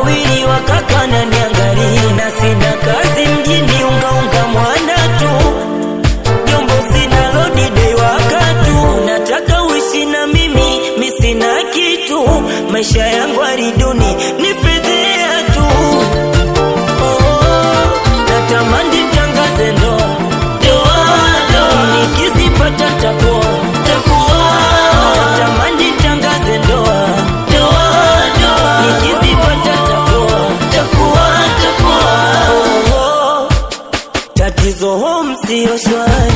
wawili wakaka na niangalia, na sina kazi mjini, ungaunga mwana tu jombo, sina lodi dei wakatu, nataka uishi na mimi, mi sina kitu, maisha yangu ariduni ni fedhea tu. Oh, natamani tangaze ndoa ndoa ndoa, nikizipata takuwa takuwa, natamani tangaze ndoa ndoa ndoa, nikizipata takuwa takuwa takuwa. Oh, oh, tatizo home sio shwari